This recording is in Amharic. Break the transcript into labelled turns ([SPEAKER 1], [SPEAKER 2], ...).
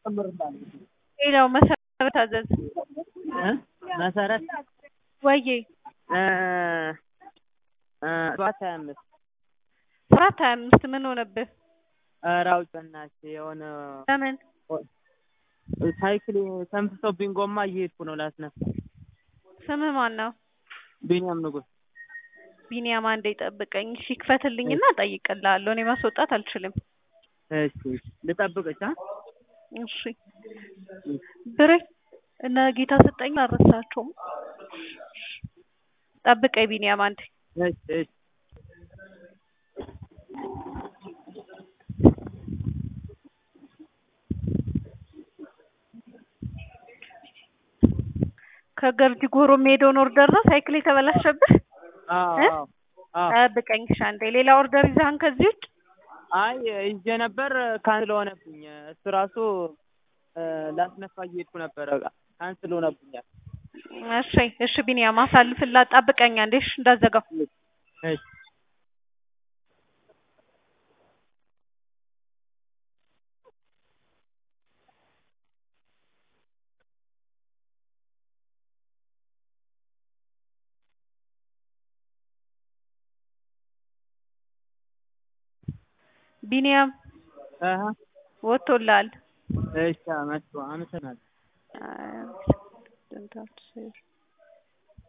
[SPEAKER 1] ሌላው መሰረት አዘዝ
[SPEAKER 2] መሰረት
[SPEAKER 1] ወዬ
[SPEAKER 2] ሰባት ሀያ አምስት
[SPEAKER 1] ሰባት ሀያ አምስት ምን ሆነብህ?
[SPEAKER 2] ኧረ አውጭ በእናትሽ የሆነ
[SPEAKER 1] ለምን
[SPEAKER 2] ሳይክል ተንፍሶብኝ ጎማ እየሄድኩ ነው ላስነሳ።
[SPEAKER 1] ስምህ ማን ነው?
[SPEAKER 2] ቢኒያም ንጉስ።
[SPEAKER 1] ቢኒያም አንዴ ጠብቀኝ እሺ ክፈትልኝና እጠይቅልሃለሁ እኔ ማስወጣት አልችልም
[SPEAKER 2] እሺ ልጠብቅሽ አ
[SPEAKER 1] እሺ ብሬ እነ ጌታ ስጠኝ አልረሳቸውም ጠብቀኝ ቢኒያም አንዴ
[SPEAKER 2] እሺ እሺ
[SPEAKER 1] ከገርጂ ጎሮ የሚሄደውን ኦርደር ነው ሳይክል የተበላሸብህ
[SPEAKER 2] አዎ
[SPEAKER 1] እ?
[SPEAKER 2] አዎ አዎ
[SPEAKER 1] ጠብቀኝ እሺ አንዴ ሌላ ኦርደር ይዘሃን ከዚህ ውጭ
[SPEAKER 2] አይ ይዤ ነበር ካንስል ሆነብኝ እሱ ራሱ ላስነሳ እየሄድኩ ነበረ ካንስል ሆነብኛል
[SPEAKER 1] እሺ እሺ ቢኒያም አሳልፍላት ጠብቀኝ አንዴ እሺ እንዳትዘጋው
[SPEAKER 2] እሺ
[SPEAKER 1] ቢኒያም
[SPEAKER 2] አሀ
[SPEAKER 1] ወጥቶልሃል
[SPEAKER 2] እሺ መጥቶ አመሰግናለሁ
[SPEAKER 1] አ-